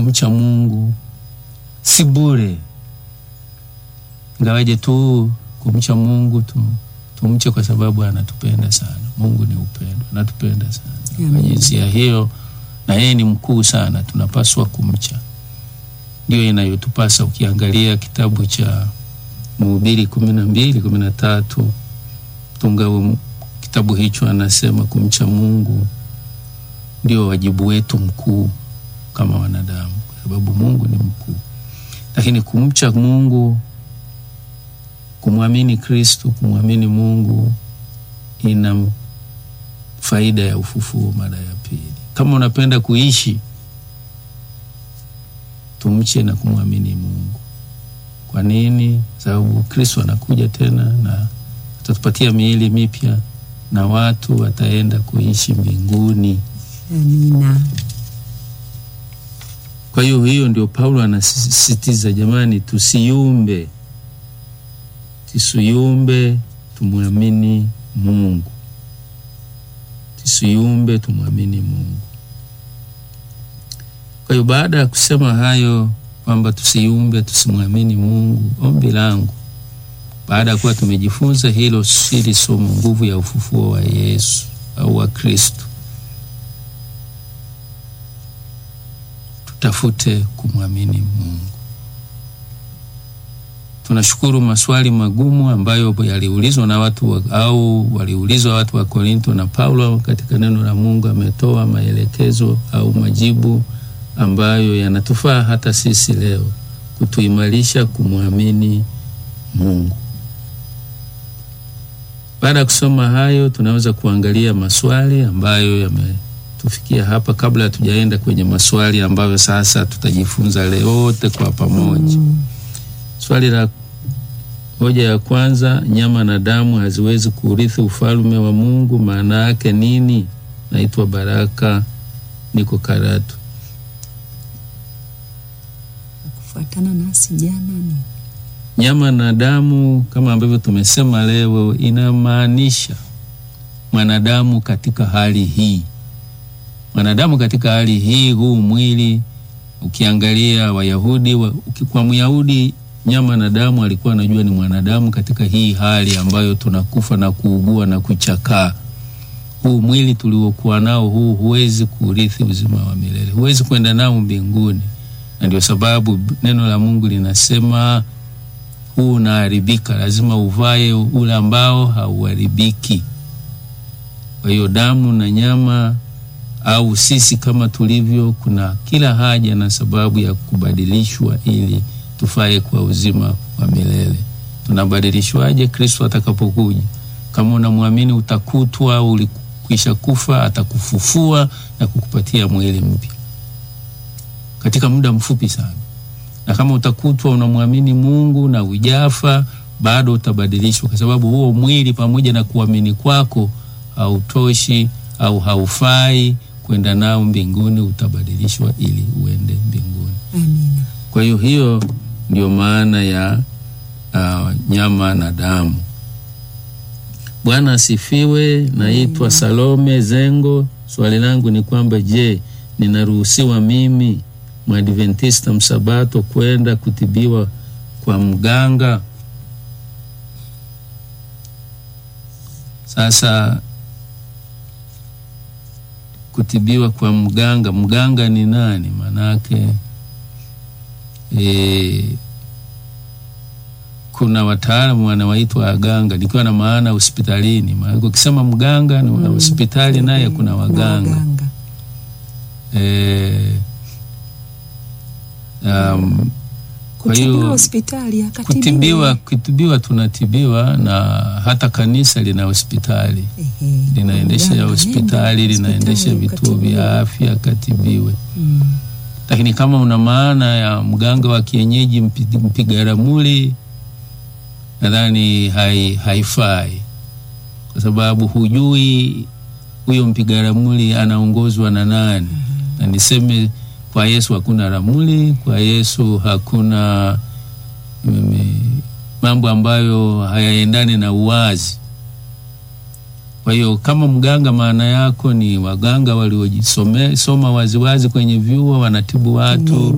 kumcha Mungu si bure, ingawaje tu kumcha Mungu tu, tumche kwa sababu anatupenda sana. Mungu ni upendo, anatupenda sana kwa jinsia hiyo, na yeye ni mkuu sana, tunapaswa kumcha. Ndio inayotupasa. Ukiangalia kitabu cha Mhubiri kumi na mbili kumi na tatu mtunga kitabu hicho anasema kumcha Mungu ndio wajibu wetu mkuu kama wanadamu, kwa sababu Mungu ni mkuu. Lakini kumcha Mungu, kumwamini Kristo, kumwamini Mungu ina faida ya ufufuo mara ya pili. Kama unapenda kuishi, tumche na kumwamini Mungu. Kwa nini? Sababu Kristo anakuja tena na atatupatia miili mipya na watu wataenda kuishi mbinguni. Amina. Kwa hiyo hiyo ndio Paulo anasisitiza, jamani, tusiumbe, tusiyumbe, tumwamini Mungu, tusiyumbe, tumwamini Mungu. Kwa hiyo baada ya kusema hayo kwamba tusiumbe, tusimwamini Mungu, ombi langu baada ya kuwa tumejifunza hilo hili somo, nguvu ya ufufuo wa Yesu au wa Kristo, tutafute kumwamini Mungu. Tunashukuru maswali magumu ambayo yaliulizwa na watu wa, au waliulizwa watu wa Korinto na Paulo katika neno la Mungu ametoa maelekezo au majibu ambayo yanatufaa hata sisi leo kutuimarisha kumwamini Mungu. Baada ya kusoma hayo, tunaweza kuangalia maswali ambayo yametufikia hapa, kabla hatujaenda kwenye maswali ambayo sasa tutajifunza leo wote kwa pamoja. Mm. Swali la hoja ya kwanza, nyama na damu haziwezi kurithi ufalme wa Mungu, maana yake nini? Naitwa Baraka, niko Karatu. Kufuatana nasi jana ni nyama na damu kama ambavyo tumesema leo, inamaanisha mwanadamu katika hali hii, mwanadamu katika hali hii, huu mwili. Ukiangalia Wayahudi wa, kwa Myahudi nyama na damu alikuwa anajua ni mwanadamu katika hii hali ambayo tunakufa na kuugua na kuchakaa. Huu mwili tuliokuwa nao huu huwezi kurithi uzima wa milele, huwezi kwenda nao mbinguni, na ndio sababu neno la Mungu linasema huu unaharibika, lazima uvae ule ambao hauharibiki. Kwa hiyo damu na nyama au sisi kama tulivyo, kuna kila haja na sababu ya kubadilishwa ili tufae kwa uzima wa milele. Tunabadilishwaje? Kristo atakapokuja. Kama unamwamini utakutwa au ulikwisha kufa, atakufufua na kukupatia mwili mpya katika muda mfupi sana na kama utakutwa unamwamini Mungu na ujafa, bado utabadilishwa, kwa sababu huo mwili pamoja na kuamini kwako hautoshi au haufai kwenda nao mbinguni, utabadilishwa ili uende mbinguni. Amina. Kwa hiyo hiyo ndio maana ya uh, nyama na damu. Bwana asifiwe. Naitwa Salome Zengo. Swali langu ni kwamba, je, ninaruhusiwa mimi Mwadventista msabato kwenda kutibiwa kwa mganga? Sasa kutibiwa kwa mganga, mganga ni nani? Manake e, kuna wataalamu wanawaitwa waganga, nikiwa na maana hospitalini. Maana ukisema mganga na Mm. hospitali naye kuna waganga waganga. e, um, kwa Kutibiwa hiyo hospitali akatibiwa. kutibiwa, kutibiwa tunatibiwa na hata kanisa lina hospitali Ehe. linaendesha Mganga hospitali nenda linaendesha hospitali vituo vya ukatibiwe. afya katibiwe. Mm. Lakini kama una maana ya mganga wa kienyeji mpi- mpiga ramli, nadhani hai, haifai kwa sababu hujui huyo mpiga ramli anaongozwa na nani. Na niseme kwa Yesu hakuna ramli, kwa Yesu hakuna mm, mambo ambayo hayaendani na uwazi. Kwa hiyo kama mganga, maana yako ni waganga waliojisoma waziwazi kwenye vyuo, wanatibu watu